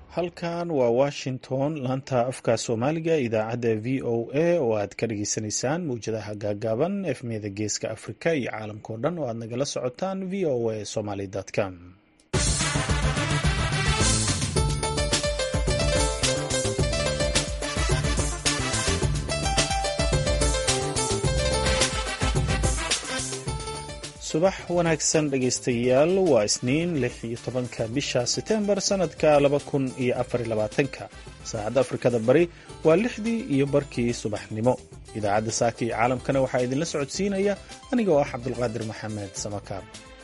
halkan waa washington laanta afka soomaaliga idaacadda v o a oo aad ka dhageysanaysaan mawjadaha gaagaaban efmiyada geeska afrika iyo caalamkao dhan oo aad nagala socotaan v o a somaly com subax wanaagsan dhegaystayaal waa isniin lix iyo tobanka bisha setembar sanadka laba kun iyo afar labaatanka saacadda afrikada bari waa lixdii iyo barkii subaxnimo idaacadda saaka iyo caalamkana waxaa idinla socodsiinaya aniga oo ah cabdulqaadir maxamed samakaab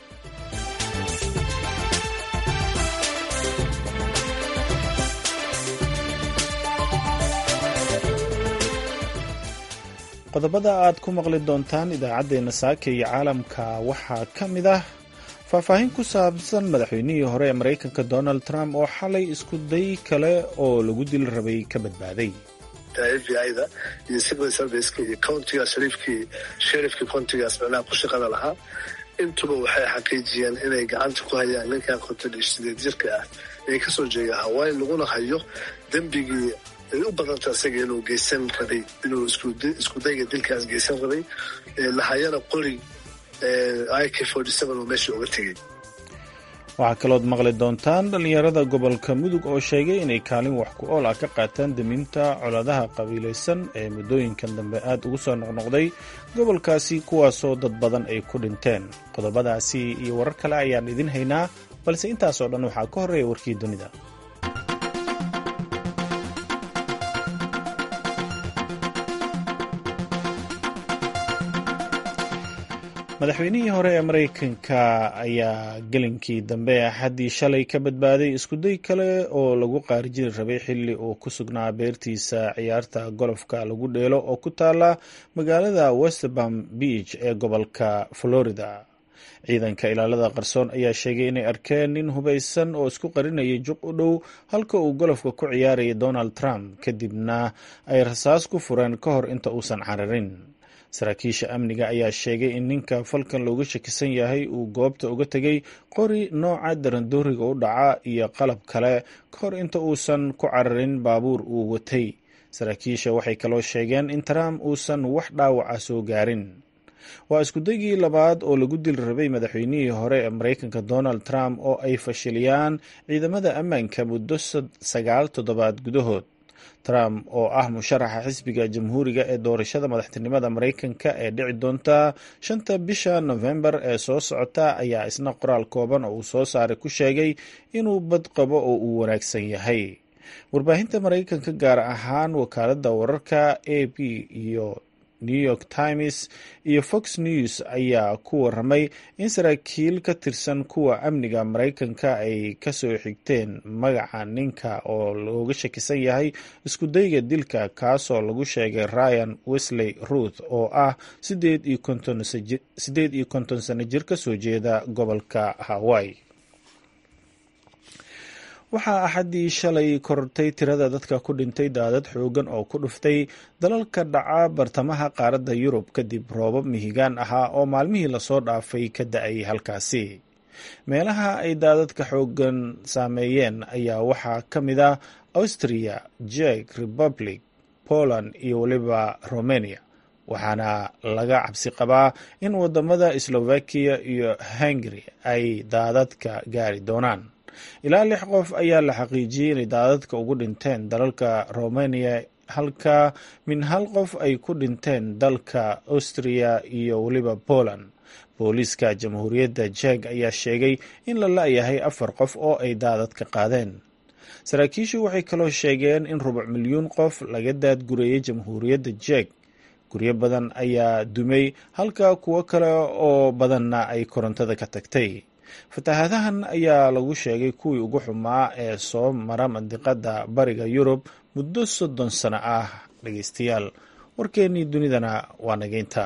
qodobada aad ku maqli doontaan idaacaddeenna saaka iyo caalamka waxaa ka mid ah faahfaahin ku saabsan madaxweynihii hore ee maraykanka donald trump oo xalay isku day kale oo lagu dili rabay ka badbaaday f b i da iyo civil serviceka iyo countigaas shariifkii sherifkii countigaas micnaha ku shaqada lahaa intuba waxay xaqiijiyeen inay gacanta ku hayaan ninkan konton iyo sideed jirka ah ee kasoo jeeda hawaii laguna hayo dembigii ay u badanta isaga inuu geysan rabay inuu isku dayga dilkaas geysan rabay lahayana qori ik oo meeshii uga tegey waxaa kalood maqli doontaan dhallinyarada gobolka mudug oo sheegay inay kaalin wax ku ool ah ka qaataan deminta coladaha qabiilaysan ee muddooyinkan dambe aad ugu soo noqnoqday gobolkaasi kuwaasoo dad badan ay ku dhinteen qodobadaasi iyo warar kale ayaan idin haynaa balse intaasoo dhan waxaa ka horreeya warkii dunida madaxweynihii hore ee maraykanka ayaa gelinkii dambe axaddii shalay ka badbaaday iskuday kale oo lagu qaarijiri rabay xilli uu ku sugnaa beertiisa ciyaarta golofka lagu dheelo oo ku taala magaalada westbam beach ee gobolka florida ciidanka ilaalada qarsoon ayaa sheegay inay arkeen nin hubaysan oo isku qarinayay juq u dhow halka uu golofka ku ciyaarayay donald trump kadibna ay rasaas ku fureen ka hor inta uusan cararin saraakiisha amniga ayaa sheegay in ninka falkan looga shakisan yahay uu goobta uga tegay qori nooca darandooriga u dhaca iyo qalab kale ka hor inta uusan ku cararin baabuur uu watay saraakiisha waxay kaloo sheegeen in trump uusan wax dhaawaca soo gaarin waa iskudaygii labaad oo lagu dili rabay madaxweynihii hore ee maraykanka donald trump oo ay fashiliyaan ciidamada ammaanka muddo sagaal toddobaad gudahood trump oo ah musharaxa xisbiga jamhuuriga ee doorashada madaxtinimada maraykanka ee dhici doonta shanta bisha nofembar ee soo socota ayaa isna qoraal kooban oo uu soo saaray ku sheegay inuu bad qabo oo uu wanaagsan yahay warbaahinta maraykanka gaar ahaan wakaaladda wararka a b iyo new york times iyo fox news ayaa ku waramay in saraakiil ka tirsan kuwa amniga maraykanka ay kasoo xigteen magaca ninka oo looga shakisan yahay iskudayga dilka kaasoo lagu sheegay ryan wesley ruth oo ah sideed iyo konton sano jir kasoo jeeda gobolka hawaii waxaa axaddii shalay korortay tirada dadka ku dhintay daadad xoogan oo ku dhuftay dalalka dhaca bartamaha qaaradda yurub kadib roobab mihigaan ahaa oo maalmihii lasoo dhaafay ka da-ay halkaasi meelaha ay daadadka xoogan saameeyeen ayaa waxaa ka mid ah austria jek republic poland iyo weliba romania waxaana laga cabsi qabaa in wadamada slovakiya iyo hungary ay daadadka gaari doonaan ilaa lix qof ayaa la xaqiijiyey inay daadadka ugu dhinteen dalalka romania halka min hal qof ay ku dhinteen dalka austria iyo weliba poland booliiska jamhuuriyadda jek ayaa sheegay in la la-yahay afar qof oo ay daadadka qaadeen saraakiishu waxay kaloo sheegeen in rubuc milyuun qof laga daadgureeyey jamhuuriyadda jek guryo badan ayaa dumay halka kuwo kale oo badanna ay korontada ka tagtay fatahaadahan ayaa lagu sheegay kuwii ugu xumaa ee soo mara mandiqada bariga yurub muddo soddon sano ah dhegeystayaal warkeennii dunidana waa nageynta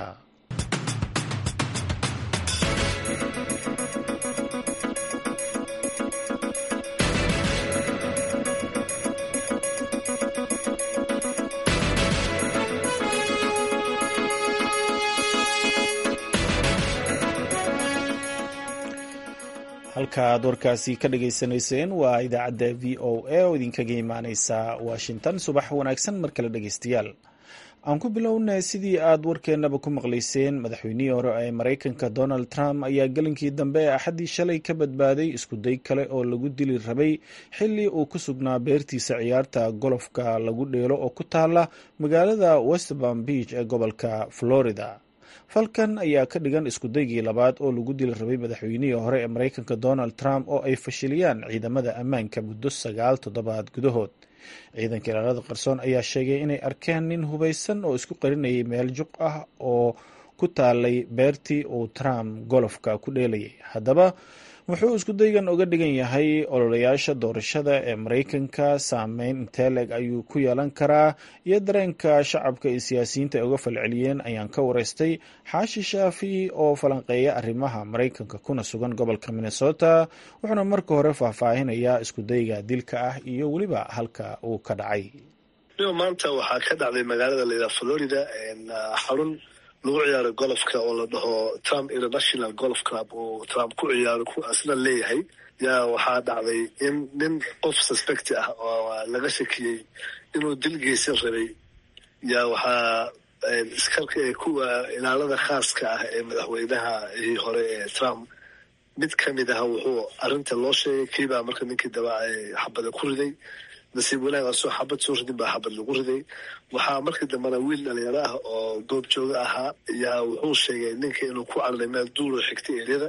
halka aad warkaasi ka dhagaysanayseen waa idaacadda v o a oo idinkaga imaaneysa washington subax wanaagsan mar kale dhegeystayaal aan ku bilownay sidii aad warkeennaba ku maqlayseen madaxweynihii hore ee maraykanka donald trump ayaa gelinkii dambe ee axaddii shalay ka badbaaday iskuday kale oo lagu dili rabay xilli uu ku sugnaa beertiisa ciyaarta golofka lagu dheelo oo ku taala magaalada westbam beach ee gobolka florida falkan ayaa ka dhigan iskudaygii labaad oo lagu dili rabay madaxweynihii hore ee maraykanka donald trump oo ay fashiliyaan ciidamada ammaanka muddo sagaal toddobaad gudahood ciidanka ilaalada qarsoon ayaa sheegay inay arkeen nin hubaysan oo isku qarinayay meel juq ah oo ku taalay beertii uu trump golofka ku dheelayay haddaba wuxuu iskudaygan uga dhigan yahay ololayaasha doorashada ee maraykanka saameyn inteleg ayuu ku yeelan karaa iyo dareenka shacabka iyo siyaasiyiinta ay uga falceliyeen ayaan ka wareystay xaashi shaafi oo falanqeeya arrimaha maraykanka kuna sugan gobolka minnesota wuxuuna marka hore faahfaahinayaa iskudayga dilka ah iyo weliba halka uu ka dhacay maanta waxaa ka dhacday magaalada layidhaha florida xarun lagu ciyaaro golofka oo la dhaho trump international golf club oo trump ku ciyaaro ku asna leeyahay yaa waxaa dhacday in nin qof suspecti ah oo laga shakiyey inuu dil geysan rabay yaa waxaa iskarka kuwa ilaalada khaaska ah ee madaxweynahii hore ee trump mid ka mid ah wuxuu arrinta loo sheegay kiibaa marka ninkii daba xabada ku riday nasiib wanaag asoo xabad soo ridin baa xabad lagu riday waxaa markii dambena wiil dhalinyaro ah oo goob jooga ahaa yaa wuxuu sheegay ninka inuu ku cararay meel duuro xigtay eryada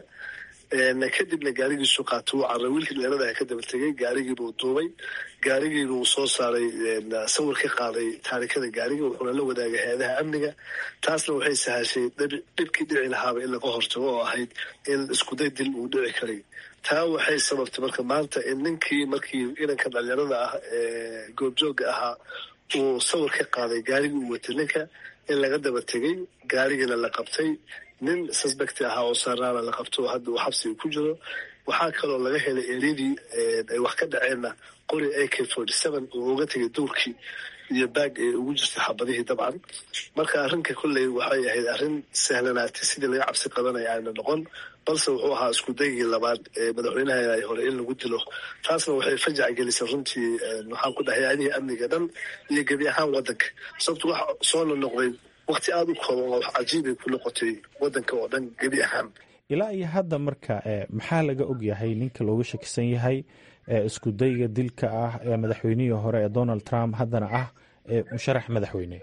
kadibna gaarigiisu qaata wuu cararay wiilkii dhalinyarada ah ka daba tegay gaarigiibuu duubay gaarigiiba uu soo saaray sawir ka qaaday taarikada gaariga wuxuuna la wadaagay hay-adaha amniga taasna waxay sahashay dhibkii dhici lahaaba in laga hortago oo ahayd in iskuday dil uu dhici karay taa waxay sababtay marka maanta in ninkii markii inanka dhalinyarada ah ee goobjooga ahaa uu sawir ka qaaday gaarigii uu watay ninka in laga daba tegay gaarigiina la qabtay nin suspecti ahaa oo saaraana la qabto hadda uu xabsiga ku jiro waxaa kaloo laga helay eryadii ay wax ka dhaceenna qori a k forty seven uu uga tegay duurkii iyo baag ee ugu jirtay xabadihii dabcan marka arrinka kolley waxay ahayd arrin sahlanaatay sidii laga cabsi qabanaya ayna noqon balse wuxuu ahaa isku daygii labaad ee madaxweynaha hore in lagu dilo taasna waxay fajac gelisay runtii waxaan ku dhahay adihii amniga dhan iyo gebi ahaan waddanka sababto wax soo nonoqday wakti aada u kooban oo wax cajiibay ku noqotay waddanka oo dhan gebi ahaan ilaa iyo hadda marka maxaa laga og yahay ninka looga shakisan yahay isku dayga dilka ah ee madaxweynihii hore ee donald trump haddana ah ee musharax madaxweyne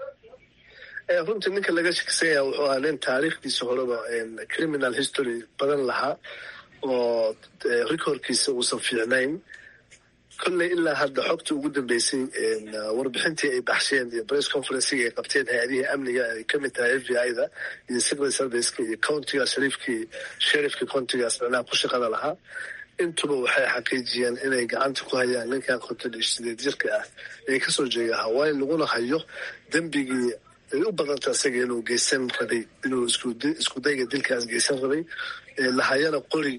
runtii ninka laga shakisan yaha wuxuu ahaa nin taariikhdiisa horeba criminal history badan lahaa oo recordkiisa uusan fiicnayn kolley ilaa hadda xogta ugu dambeysay warbixintii ay baxsheen iyo press conferencigi ay qabteen hay-adihii amniga ay ka mid tahay f b i da iyo secret serviceka iyo countiga shariifkii sherifkii countigaas micnaha ku shaqada lahaa intuba waxay xaqiijiyeen inay gacanta ku hayaan ninkan konton iyo sideed jirka ah ee kasoo jeeda hawaii laguna hayo dembigii ay u badanta isaga inuu geysan rabay inuu isku dayga dilkaas geysan rabay lahayana qori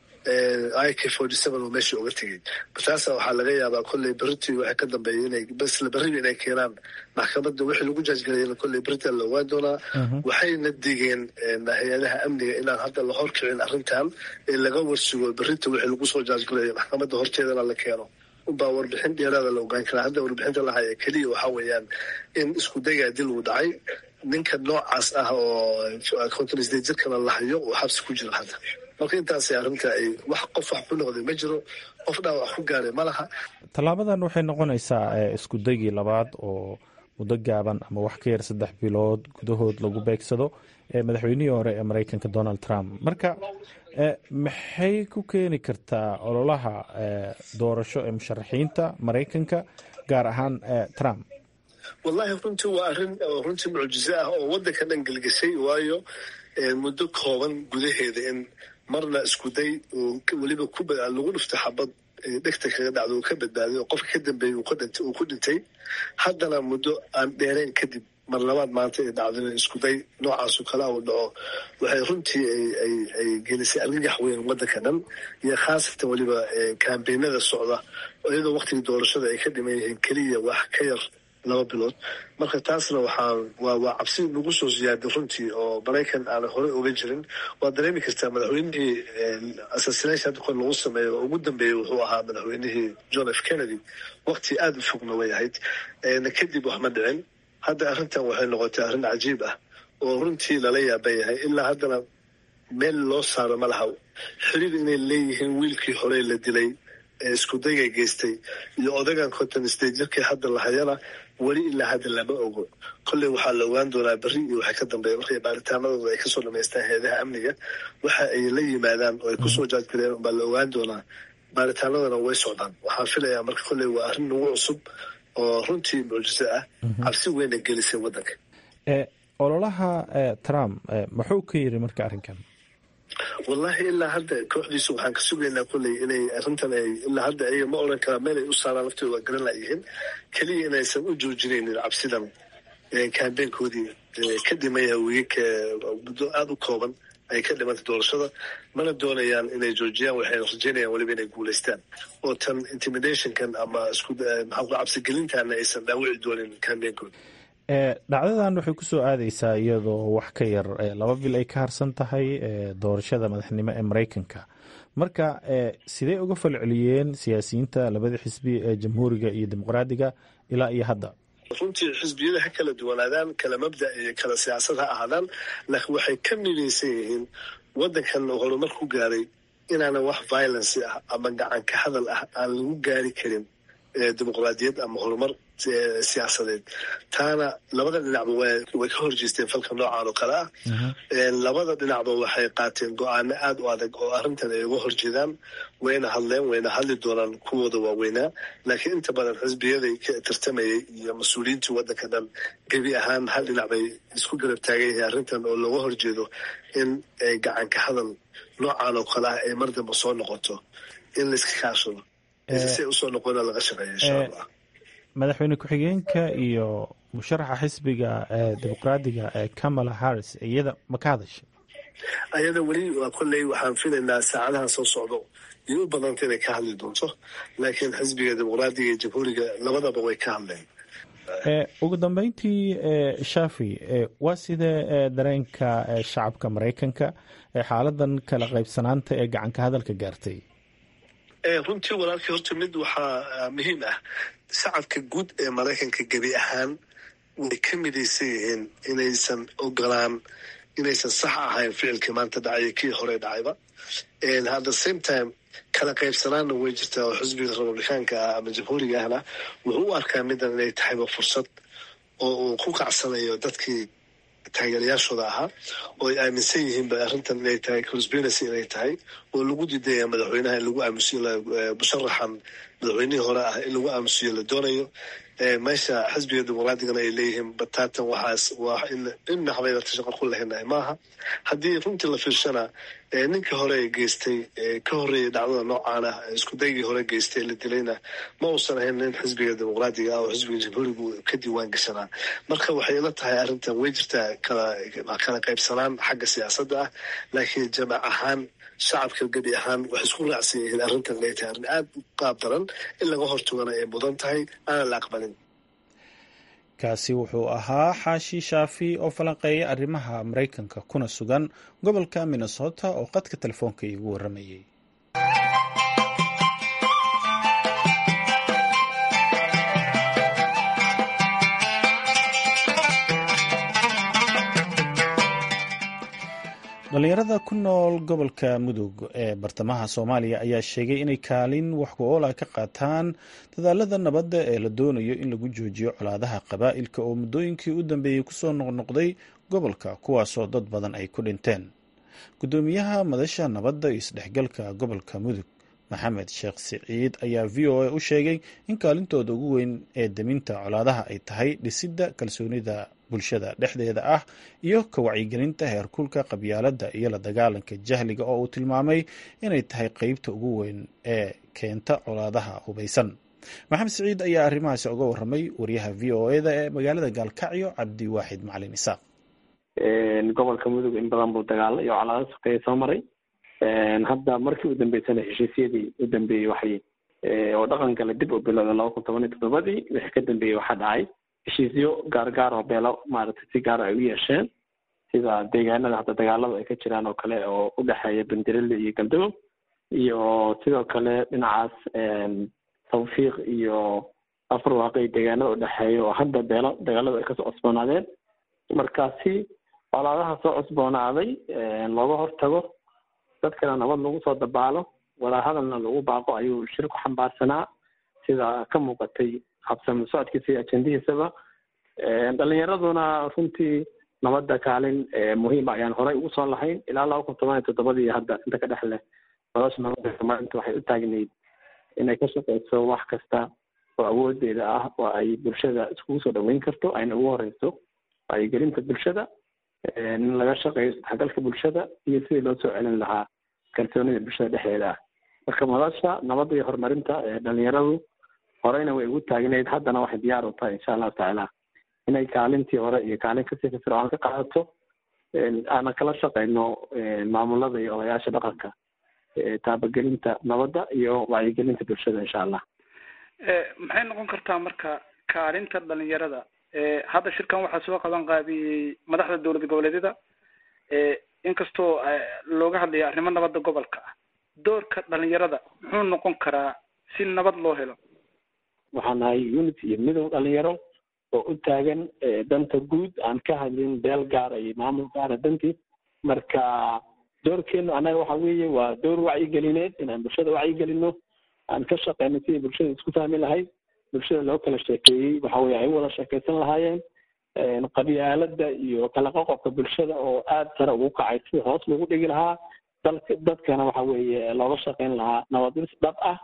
i k forty seven oo meesha uga tegay taasa waxaa laga yaabaa kolley beritii waxay ka dambeeyay inay basla berriba inay keenaan maxkamadda wixii lagu jaajgalayana kolley beritan la ogaan doonaa waxayna digeen hay-adaha amniga inaan hadda la horkicin arrintan ee laga warsugo berita wixii lagu soo jaajgalayo maxkamadda horteedana la keeno unbaa warbixin dheeraada la ogaan karaa hadda warbixinta lahaya keliya waxaa weeyaan in isku dagaa dil uu dhacay ninka noocaas ah oo konton sideed jirkana la hayo uu xabsi ku jiro hadda marka intaas arrinta ay wax qof wax ku noqday ma jiro qof dhaawac ku gaaray ma laha tallaabadan waxay noqonaysaa isku daygii labaad oo muddo gaaban ama wax ka yar saddex bilood gudahood lagu beegsado madaxweynihii hore ee maraykanka donald trump marka maxay ku keeni kartaa ololaha doorasho ee musharaxiinta maraykanka gaar ahaan trump wallahi runtii waa arrin runtii mucjizo ah oo waddanka dhan gelgeshay waayo muddo kooban gudaheeda in marna iskuday weliba lagu dhufta xabad dhegta kaga dhacdo uu ka badbaadiy oo qofka ka dambeeyey uu ku dhintay haddana muddo aan dheerayn kadib mar labaad maanta ay dhacdo in iskuday noocaasu kala uu dhaco waxay runtii ay gelisay argagax weyn waddanka dhan iyo khaasatan weliba kambeynada socda iyadoo waktigii doorashada ay ka dhiman yihiin keliya wax ka yar laba bilood marka taasna waxaa waa waa cabsi nagu soo ziyaaday runtii oo maraykan aana horey oga jirin waad dareemi kartaa madaxweynihii assassination hadda kor lagu sameeyo oo ugu dambeeyey wuxuu ahaa madaxweynihii john f kennedy waqti aada u fogna way ahayd kadib wax ma dhicin hadda arrintan waxay noqotay arrin cajiib ah oo runtii lala yaaban yahay ilaa haddana meel loo saaro ma laha xiriir inay leeyihiin wiilkii horey la dilay ee iskudayga geystay iyo odagan konton state jirkii hadda lahayana weli ilaa hadda lama ogo kolley waxaa la ogaan doonaa berri iyo waxay ka dambeeya markay baaritaanadooda ay kasoo dhamaystaan heedaha amniga waxa ay la yimaadaan oo ay kusoo jaajgareen baa la ogaan doonaa baaritaanadana way socdaan waxaan filayaa marka kolley waa arrin nagu cusub oo runtii mucjiso ah cabsi weyna gelisay waddanka ololaha trump muxuu ka yiri marka arrinkan wallahi ilaa hadda kooxdiisu waxaan ka sugaynaa kolley inay arrintan ay ilaa hadda ayaga ma odhan karaa meel ay u saaraan laftooda waa garan layihiin keliya inaysan u joojinaynin cabsidan kambeynkoodii ka dhimaya wiigagka muddo aada u kooban ay ka dhimantay doorashada mana doonayaan inay joojiyaan waxayna rajeynayaan weliba inay guulaystaan oo tan intimidationkan ama isku maxaa ku cabsigelintaana aysan dhaawici doonin kambeynkooda dhacdadan waxay ku soo aadeysaa iyadoo wax ka yar laba bil ay ka harsan tahay doorashada madaxnimo ee maraykanka marka sidee uga falceliyeen siyaasiyiinta labada xisbi ee jamhuuriga iyo dimuqraadiga ilaa iyo hadda runtii xisbiyada ha kala duwanaadaan kala mabda iyo kala siyaasad ha ahaadaan laakiin waxay ka midaysan yihiin waddankan horumar ku gaaray inaanan wax violence ah ama gacan ka hadal ah aan lagu gaari karin dimuqraadiyad ama horumar siyaasadeed taana labada dhinacba way ka horjeesteen falka noocan oo kale ah labada dhinacba waxay qaateen go-aano aada u adag oo arrintan ay uga horjeedaan wayna hadleen wayna hadli doonaan kuwooda waaweynaa laakiin inta badan xisbiyaday ka tartamayay iyo mas-uuliyiintii waddanka dhan gebi ahaan hal dhinac bay isku garab taagan yihiin arrintan oo looga horjeedo in gacanka hadal noocan oo kale ah ay mar damba soo noqoto in layska kaashado si usoo noqona laga shaqeeya insha allah madaxweyne ku-xigeenka iyo musharaxa xisbiga dimuqraadiga ee kamala harris iyada ma ka hadashay ayada weli waa kolley waxaan filaynaa saacadahan soo socdo iyo u badanta inay ka hadli doonto laakiin xisbiga dimuqraadiga iyo jamhuuriga labadaba way ka hadleen ugu dambeyntii shafi waa sidee dareenka shacabka maraykanka xaaladan kala qaybsanaanta ee gacanka hadalka gaartay runtii walaalkii horta mid waxaa muhiim ah shacabka guud ee maraykanka gebi ahaan way ka midaysan yihiin inaysan ogolaan inaysan sax ahayn ficilkii maanta dhacaya kii hore dhacayba at the same time kala qaybsanaanna way jirtaa oo xisbiga republikaanka ah ama jamhuuriga ahna wuxuu u arkaa midan inay tahayba fursad oo uu ku kacsanayo dadkii taageerayaashooda ahaa oo ay aaminsan yihiinba arrintan inay tahay conspiracy inay tahay oo lagu diidaya madaxweynaha in lagu aamusiyo musharaxan madaxweynihii hore ah in lagu aamusiyo la doonayo meesha xisbiga dimuqraadigana ay leeyihiin bataatan waxaas waa in habaynata shaqo ku lehinahay maaha haddii runtii la fiirshana ninkii hore geystay ka horreeyay dhacdada noocaan ah isku daygii hore geystay la dilayna ma uusan ahayn nin xisbiga dimuqraadiga ah oo xisbiga jamhuurigu ka diiwaan gashanaa marka waxay ila tahay arrintan way jirtaa kala qaybsanaan xagga siyaasadda ah laakiin jamac ahaan shacabka gebi ahaan waxay isku raacsan yihiin arrintan inay tahay arrin aada u qaab daran in laga hortugana ay mudan tahay aanan la aqbalin kaasi wuxuu ahaa xaashi shaafi oo falanqeeya arrimaha maraykanka kuna sugan gobolka minnesota oo qadka telefoonka iigu warramayay dhalinyarada ku nool gobolka mudug ee bartamaha soomaaliya ayaa sheegay inay kaalin wax ku oola ka qaataan dadaalada nabadda ee la doonayo in lagu joojiyo colaadaha qabaa'ilka oo muddooyinkii u dambeeyey kusoo noqnoqday gobolka kuwaasoo dad badan ay ku dhinteen guddoomiyaha madasha nabadda iyo isdhexgalka gobolka mudug maxamed sheekh siciid ayaa v o a u sheegay in kaalintooda ugu weyn ee deminta colaadaha ay tahay dhisidda kalsoonida bulshada dhexdeeda ah iyo ka wacyigelinta heerkulka qabyaaladda iyo la dagaalanka jahliga oo uu tilmaamay inay tahay qeybta ugu weyn ee keenta colaadaha hubaysan maxamed siciid ayaa arrimahaasi uga warramay wariyaha v o eda ee magaalada gaalkacyo cabdi waaxid macalin isaaq gobolka mudug in badan buu dagaalo iyo colaado sokeeye soo maray hadda markii u dambeysana heshiisyadii u dambeeyey waxay oo dhaqan kale dib u bilowda laba kun toban iyo toddobadii wixii ka dambeeyey waxaa dhacay heshiisyo gaargaar oo beelo maaragtay si gaara ay u yeesheen sida deegaanada hadda dagaalada ay ka jiraan oo kale oo u dhexeeya bandirele iyo galdogob iyo sidoo kale dhinacaas tawfiiq iyo afar waaqi deegaanada u dhexeeya oo hadda beelo dagaalada ay kasoo cusboonaadeen markaasi colaadaha soo cusboonaaday looga hortago dadkana nabad lagu soo dabaalo wadahadalna lagu baaqo ayuu shir ku xambaarsanaa sida ka muuqatay habsami socodkiisa iyo ajendihiisaba dhalinyaraduna runtii nabadda kaalin muhiima ayaan horey ugu soo lahayn ilaa laba kun toban iyo toddobadii hadda inta ka dhex leh nolosha nabadda soomaalinta waxay u taagnayd inay ka shaqeyso wax kasta oo awoodeeda ah oo ay bulshada iskugu soo dhaweyn karto ayna ugu horeyso wacyigelinta bulshada in laga shaqeeyo isdhexgalka bulshada iyo sidii loo soo celin lahaa kalsoonida bulshada dhexdeeda ah marka madasha nabadda iyo horumarinta dhalinyaradu horeyna way ugu taagnayd haddana waxay diyaar u tahay insha allahu tacaala inay kaalintii hore iyo kaalin kasii firfircoon ka qaadato aanan kala shaqeyno maamulada iyo odayaasha dhaqanka taabagelinta nabadda iyo wacyigelinta bulshada insha allah maxay noqon kartaa marka kaalinta dhalinyarada hadda shirkan waxaa soo qaban qaabiyey madaxda dowlad goboleedyada inkastoo looga hadlayo arrimo nabadda gobolka ah doorka dhalinyarada muxuu noqon karaa si nabad loo helo waxaan nahay unity iyo midow dhalinyaro oo u taagan danta guud aan ka hadlin beel gaara iyo maamul gaara dantiis marka doorkeenu annaga waxa weeye waa door wacyigelineed inaan bulshada wacyigelino aan ka shaqeyno sidii bulshada isku fahmi lahayd bulshada loo kala sheekeeyey waxa weye ay u wada sheekeysan lahaayeen qabyaalada iyo kala qoqobka bulshada oo aada sare ugu kacay si hoos lagu dhigi lahaa dalka dadkana waxa weeye looga shaqeyn lahaa nabadis dhab ah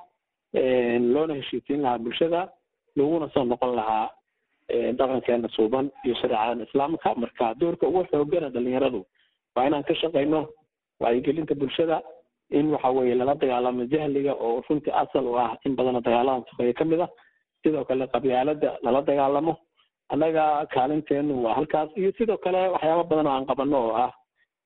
loona heshiisiin lahaa bulshada laguna soo noqon lahaa dhaqankeena suuban iyo shareecadan islaamka marka doorka ugu xoogana dhalinyaradu waa inaan ka shaqeyno wacyigelinta bulshada in waxa weeye lala dagaalamo jahliga oo runtii asal u ah in badana dagaaladan suqeeya ka mid ah sidoo kale qabyaalada lala dagaalamo annaga kaalinteenu waa halkaas iyo sidoo kale waxyaaba badan oo aan qabano oo ah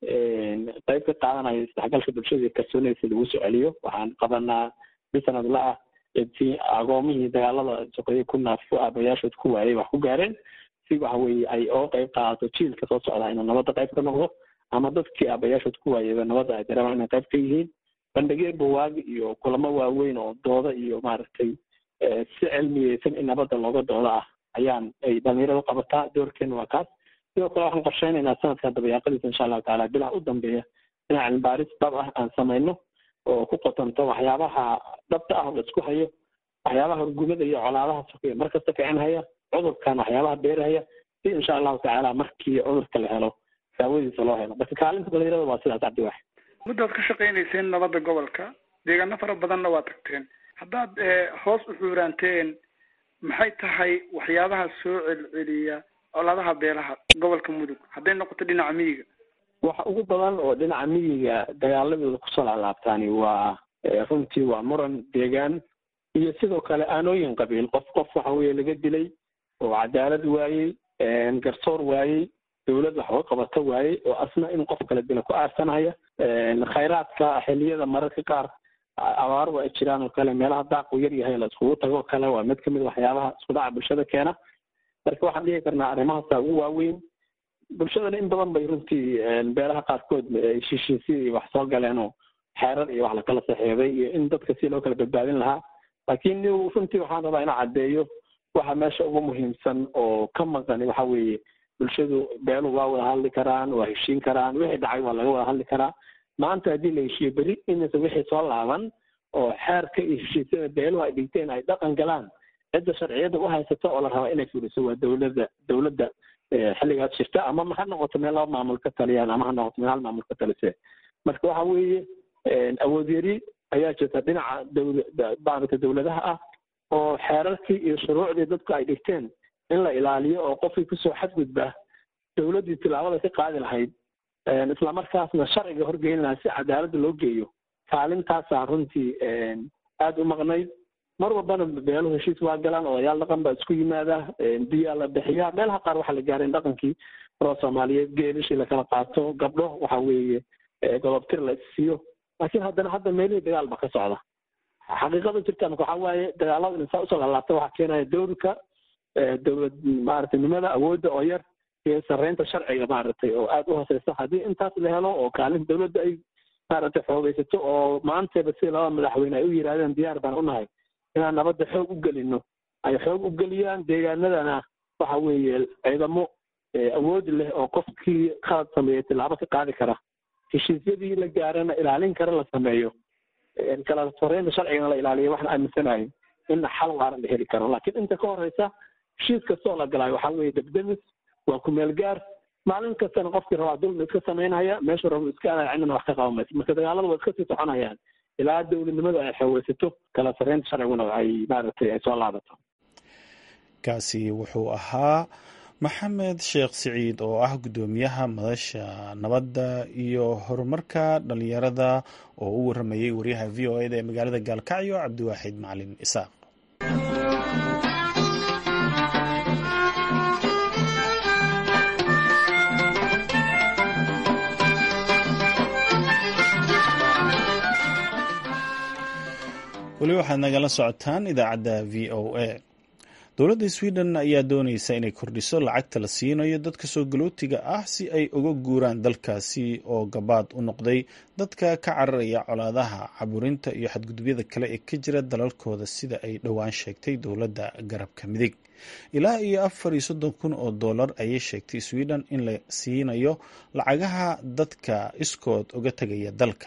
qayb ka qaadanayo isdhexgalka bulshada iyo kalsoonida lagu soo celiyo waxaan qabanaa bisanadla ah intii agoomihii dagaalada soqeeye ku naaf ku aabayaashood ku waayay wax ku gaareen si waxa weeye ay oo qayb qaadato jiilka soo socda inuu nabadda qayb ka noqdo ama dadkii aabayaashood ku waayayba nabadda ay dareemaan inay qayb ka yihiin bandhigyo bawaagi iyo kulamo waaweyn oo dooda iyo maaragtay si cilmiyeysan in nabadda looga doodo ah ayaan ay dhalinyaradu qabataa doorkeena waa kaas sidoo kale waxaan qorsheynaynaa sanadka dabayaaqadiisa insha allahu tacaala bilaha u dambeeya inaan cilmibaaris dhab ah aan samayno oo ku qotanto waxyaabaha dhabta ah oo la isku hayo waxyaabaha horgumada iyo colaadaha sokeya markasta kicinhaya cudurkan waxyaabaha beerahaya si insha allahu tacaala markii cudurka la helo daawadiisa loo helo marka kaalinta dhalinyarada waa sidaas cabdiwax muddaad ka shaqaynayseen nabadda gobolka deegaano fara badanna waa tagteen haddaad hoos u xuuraanteen maxay tahay waxyaabaha soo celceliya colaadaha beelaha gobolka mudug hadday noqoto dhinaca miyiga waxa ugu badan oo dhinaca miyiga dagaaladooda kusoo laalaabtaani waa runtii waa muran deegaan iyo sidoo kale aanooyin qabiil qof qof waxa weye laga dilay oo cadaalad waayey garsoor waayey dowlad wax uga qabato waayey oo asna in qof kala dila ku aarsanaya khayraadka xiliyada mararka qaar abaaru ay jiraan oo kale meelaha daaqu yar yahay la iskugu tago kale waa mid kamid waxyaabaha isku dhaca bulshada keena marka waxaan dhihi karnaa arrimahaasa ugu waaweyn bulshadana in badan bay runtii beelaha qaarkood shishiisii wax soo galeen oo xeerar iyo wax lakala saxeeday iyo in dadka si loo kala badbaadin lahaa laakiin runtii waxaan rabaa inaan caddeeyo waxa meesha ugu muhiimsan oo ka maqan waxa weeye bulshadu beelu waa wada hadli karaan waa heshiin karaan wixii dhacay waa laga wada hadli karaa maanta haddii la heshiiyo beri inaysa wixii soo laaban oo xeerka iyo heshiisyada beeluhu ay dhigteen ay dhaqan galaan cidda sharciyada u haysato oo la rabaa inay fuliso waa dowladda dowladda xilligaas jirta ama ha noqoto meel laba maamul ka taliyaan ama ha noqoto meel hal maamul ka talise marka waxa weeye awood yari ayaa jirta dhinaca dowla maaragta dowladaha ah oo xeerarkii iyo shuruucdii dadku ay dhigteen in la ilaaliyo oo qofkii kusoo xadgudba dowladdii tilaabada ka qaadi lahayd islamarkaasna sharciga horgeyn lahaa si cadaaladda loo geeyo kaalintaasaa runtii aada u maqnayd mar walbana beeluhu heshiis waa galaan odayaal dhaqan baa isku yimaada biyaa la bixiyaa meelaha qaar waxaa la gaaray in dhaqankii roo soomaaliyeed geelishii lakala qaato gabdho waxa weeye godobtir la issiiyo laakiin haddana hadda meelihii dagaal ba ka socda xaqiiqada jirta marka waxaa waaye dagaalada insaa usoo laalaabta waxaa keenaya dowrka dowlad maaragtay nimada awoodda oo yar iyo sarreynta sharciga maaragtay oo aada u hooseysa haddii intaas la helo oo kaalin dowladda ay maaragtay xoogeysato oo maantayba sida laba madaxweyne ay u yidhahdeen diyaar baan u nahay inaan nabadda xoog u gelino ay xoog u geliyaan deegaanadana waxa weeye ciidamo awood leh oo qofkii khalad sameeyey tilaabo ka qaadi kara heshiisyadii la gaarana ilaalin kara la sameeyo kala sarreynta sharcigana la ilaaliyo waxaan aaminsanahay in xal waaran la heli karo laakiin inta ka horeysa heshiis kastoo la galaayo waxaa weeye debdemis waa kumeel gaar maalin kastana qofkii rabaa dulmi iska samaynaya meeshu rabo iska aadaya cidnana wax ka qaban mayso marka dagaalada waa iska sii soconayaan ilaa dowladnimadu ay xoogeysato kala sarreynta sharciguna ay maaragtay ay soo laabato kaasi wuxuu ahaa maxamed sheekh siciid oo ah guddoomiyaha madasha nabadda iyo horumarka dhalinyarada oo u waramayay waryaha v o eda ee magaalada gaalkacyo cabdiwaaxid macalin isaaq weli waxaad nagala socotaan idaacadda v o a dowladda sweden ayaa dooneysa inay kordhiso lacagta la siinayo dadka soo galootiga ah si ay uga guuraan dalkaasi oo gabaad u noqday dadka ka cararaya colaadaha caburinta iyo xadgudubyada kale ee ka jira dalalkooda sida ay dhowaan sheegtay dowladda garabka midig ilaa iyo afar iyo soddon kun oo dollar ayay sheegtay sweden in la siinayo lacagaha dadka iskood uga tegaya dalka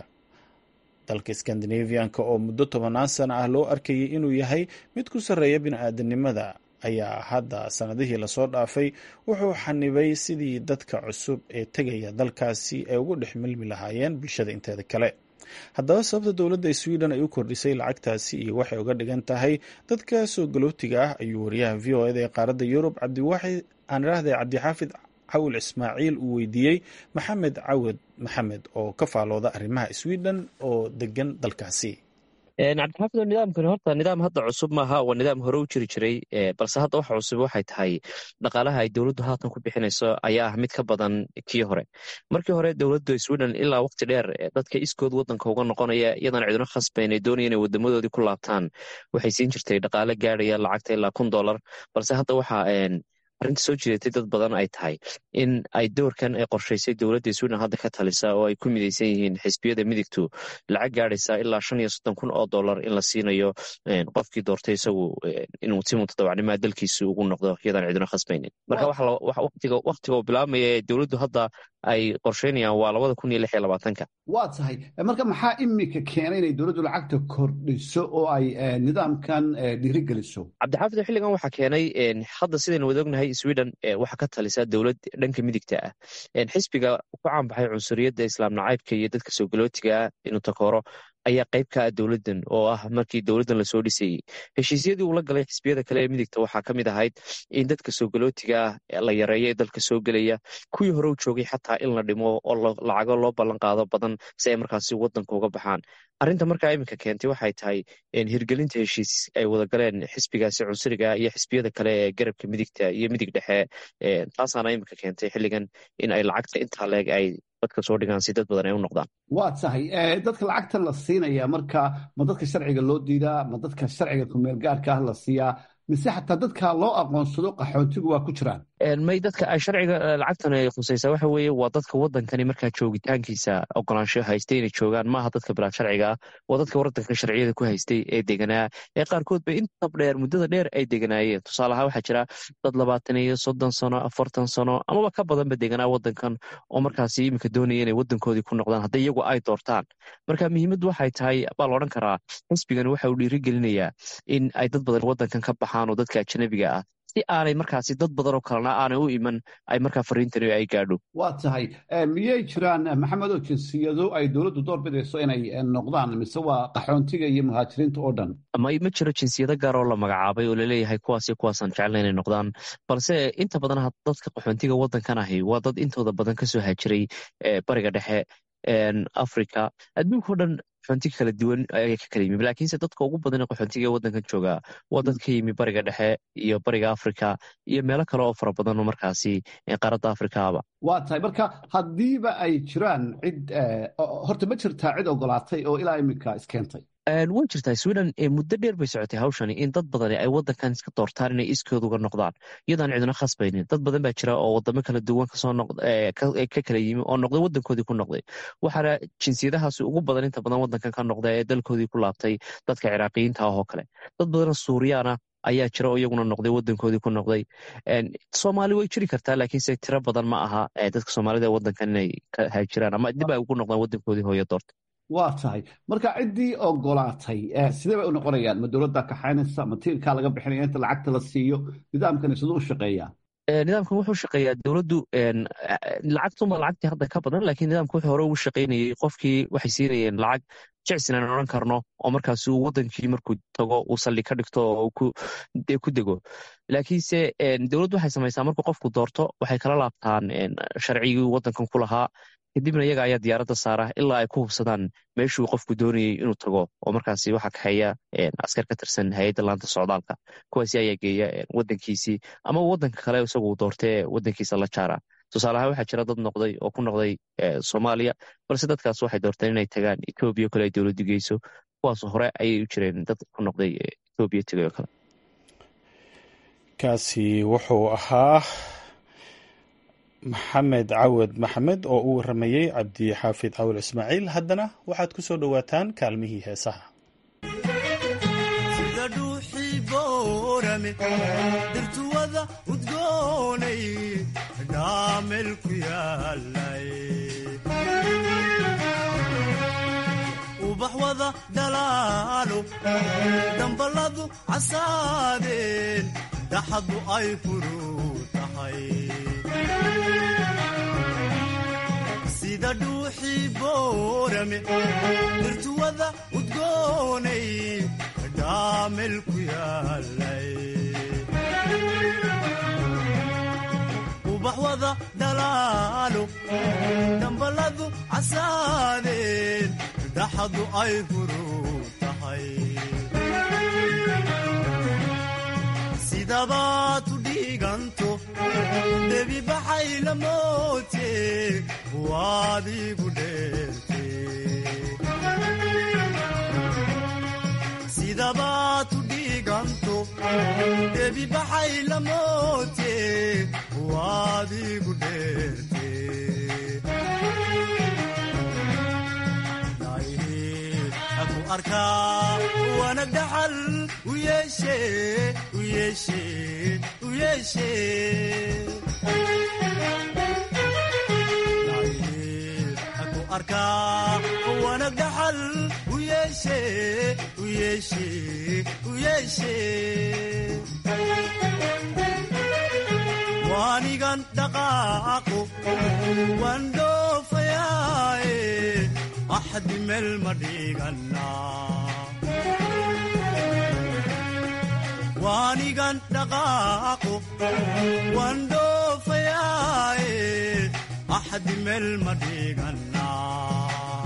dalka skandinavianka oo muddo tobanaan sano ah loo arkayay inuu yahay mid ku sarreeya bini-aadanimada ayaa hadda sanadihii lasoo dhaafay wuxuu xanibay sidii dadka cusub ee tegaya dalkaasi ay ugu dhex milmi lahaayeen bulshada inteeda kale haddaba sababta dowladda sweden ay u kordhisay lacagtaasi iyo waxay uga dhigan tahay dadka soo galootiga ah ayuu wariyaha v o eda ee qaaradda yurub cabdiwaxid aan idhaahday cabdixaafid cawil ismaaciil uu weydiiyey maxamed cawad maxamed oo ka faalooda arrimaha sweden oo degan dalkaasi cabdixaafid nidaamkani horta nidaam hadda cusub maaha waa nidaam hore u jiri jiray balse hadda waxa cusub waxay tahay dhaqaalaha ay dowladdu haatan ku bixinayso ayaa ah mid ka badan kii hore markii hore dowladda sweden ilaa waqti dheer dadka iskood wadanka uga noqonaya iyadana cidino khasbayn ay doonaya inay wadamadoodii ku laabtaan waxay siin jirtay dhaqaale gaadhaya lacagta ilaa kun dollar balse hadda waxa arrinta soo jidatay dad badan ay tahay in ay doorkan ay qorshaysay dowladda sweden hadda ka talisa oo ay ku midaysan yihiin xisbiyada midigtu lacag gaadhaysa ilaa shan iyo soddon kun oo dollar in la siinayo qofkii doortay isagu inuu si mutadawacnimaa dalkiisa ugu noqdo iyadaan cidino khasbaynin marka waqtiga uu bilaabmaya ee dowladdu hadda ay qorsheynayaan waa labada kun iyo lix iyo labaatanka waa tahay marka maxaa imika keenay inay dowladdu lacagta kordhiso oo ay nidaamkan dhiirigeliso cabdixaafid xilligan waxaa keenay hadda sidaynu wada ognahay sweden waxaa ka talisaa dowlad dhanka midigta ah xisbiga ku caanbaxay cunsuriyadda islaam nacaybka iyo dadka soo galootiga ah inuu takooro ayaa qayb ka ah dowladdan oo ah markii dowladdan lasoo dhisayey heshiisyadii uu la galay xisbiyada kale ee midigta waxaa ka mid ahayd in dadka soo galootiga ah la yareeyo ee dalka soo gelaya kuwii hore u joogay xataa in la dhimo oo lacago loo ballan qaado badan si ay markaasi waddanka uga baxaan arrinta markaa iminka keentay waxay tahay hirgelinta heshiis ay wada galeen xisbigaasi cunsuriga iyo xisbiyada kale ee garabka midigta iyo midig dhexe taasaana iminka keentay xilligan in ay lacagta intaa leeg ay dadka soo dhigaan si dad badan ay u noqdaan waa tahay dadka lacagta la siinaya marka ma dadka sharciga loo diidaa ma dadka sharciga kumeel gaarka ah la siiyaa mise xataa dadka loo aqoonsado qaxoontigu waa ku jiraan may dadka ay sharciga lacagtan ay khusaysaa waxa weeye waa dadka waddankani markaa joogitaankiisa ogolaansho haystay inay joogaan maaha dadka bilaa sharciga ah waa dadka waddanka sharciyada ku haystay ee deganaa ee qaarkood ba inta dheer muddada dheer ay deganaayeen tusaale ahaan waxaa jira dad labaatan iyo soddon sano afartan sano amaba ka badanba deganaa waddankan oo markaasi iminka doonaya inay waddankoodii ku noqdaan hadday iyagu ay doortaan marka muhiimaddu waxay tahay baa la odhan karaa xisbigani waxa uu dhiirigelinayaa in ay dad badan waddankan ka baxaan oo dadka ajanabiga ah si aanay markaasi dad badan oo kalena aanay u iman ay markaa fariintani ay gaadho waa tahay miyay jiraan maxamedoo jinsiyado ay dowladdu door bidayso inay noqdaan mise waa qaxoontiga iyo muhaajiriinta oo dhan ma ma jiro jinsiyado gaar oo la magacaabay oo laleeyahay kuwaas iyo kuwaasaan jecla inay noqdaan balse inta badan dadka qaxoontiga waddankan ahi waa dad intooda badan kasoo haajiray bariga dhexe africa adduunkao dhan qaxoontiga kala duwan ayaa ka kala yimi laakiinse dadka ugu badan ee qaxoontiga ee waddankan jooga waa dad ka yimi bariga dhexe iyo bariga africa iyo meelo kale oo fara badan oo markaasi qaaradda afrikaaba waa tahay marka haddiiba ay jiraan cid horta ma jirtaa cid ogolaatay oo ilaa iminka iskeentay way jirtaa sweden muddo dheer bay socotay hawshani in dad badani ay wadankan iska doortaan inay iskooda uga noqdaan iyadaan cidina khasbaynin dad badan baa jira oo wadamo kala duwan ka kala yimi oo noqday wadankoodii ku noqday waxaana jinsiyadahaasi ugu badan inta badan wadankan ka noqda ee dalkoodii ku laabtay dadka ciraaqiyiinta ah oo kale dad badanoo suuriyaana ayaa jira oo iyaguna noqday wadankoodii ku noqday soomaali way jiri kartaa laakiinse tiro badan ma aha dadka soomaalida ee wadankan inay ka haajiraan ama dib ay ugu noqdaan wadankoodii hooyo doorta waa tahay marka ciddii ogolaatay sidee bay u noqonayaan ma dowladda kaxaynaysa ma tiirkaa laga bixinaya inta lacagta la siiyo nidaamkani siduu u shaqeeyaa nidaamkan wuxuu shaqeeyaa dowladdu lacagtuma lacagtii hadda ka badan lakiin nidaamka wuxuu hore ugu shaqaynayey qofkii waxay siinayeen lacag jecsin aan odhan karno oo markaas uu wadankii markuu tago uu saldhi ka dhigto oo ku dego laakiinse dowladdu waxay samaysaa markuu qofku doorto waxay kala laabtaan sharcigii wadankan ku lahaa kadibna iyaga ayaa diyaaradda saara ilaa ay ku hubsadaan meeshuu qofku doonayey inuu tago oo markaasi waxaa kaxeeya askar ka tirsan hay-adda laanta socdaalka kuwaasi ayaa geeya wadankiisii ama wadanka kale isagu doortee wadankiisa la jaara tusaaleahaan waxaa jira dad noqday oo ku noqday soomaaliya balse dadkaas waxay doorteen inay tagaan etoobiya kale ay dowladdu geyso kuwaas hore ayay u jireen dad ku noqday etoobiya tegay oo kale kaasi wuxuu ahaa maxamed cawad maxamed oo uu waramayey cabdi xaafid cawil ismaaciil haddana waxaad ku soo dhowaataan kaalmihii heesaha sida dhuuxii boorame dirtuwada udgoonay dhaamel ku yaalay ubax wada dhalaalo damballadu casaadeen dhaxadu ay furuu tahay sida dhuuxii boorame dirtuwada udgoonay dhaamel ku yaalay ubax wada dhalaalo damballadu casaadeen dhaxadu ay furuu tahay sidabaad u dhiiganto debi baxay la moote waad igu dheerte sidabaad u dhiiganto debi baxay la moote waad igu dheerte aku arkaa wanag dhaxal u yeeshe u yeeshe u yeeshe aku arkaa wanag dhaxal u yeeshe u yeeshe u yeeshe waanigan dhaqaaqo waan dhoofayaaye axdi meel ma dhiganaa waanigan dhaqaaqo waan dhoofayaaye axdi meel ma dhiganaa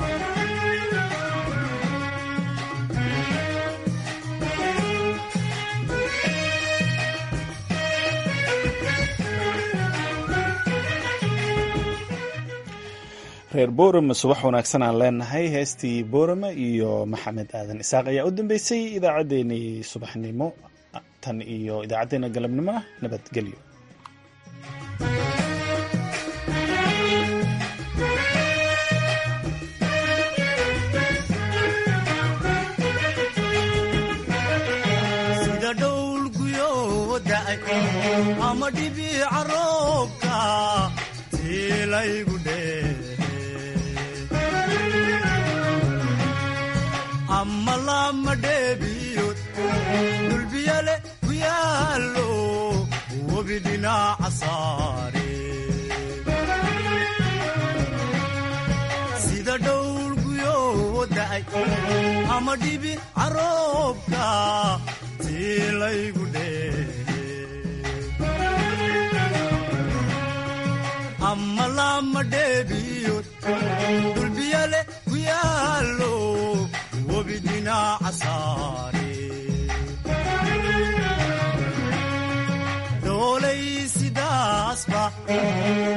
reer boorama subax wanaagsan aan leenahay heestii boorama iyo maxamed aadan isaaq ayaa u dambeysay idaacaddeenii subaxnimo tan iyo idaacaddeenna galabnimona nabadgelyo sida dhowl guyoo da'ay ama dhibiica roobka tiilaygu dheehe ama lama dheebiyood dulbiyale ku yaallo webi dhinaca saare sida dhowl guyoo da'ay ama dhibi caroobka tiilaygu dheehe ama lama dheebiyood dulbiyale ku yaallo webi dhinaca saare doolay sidaasba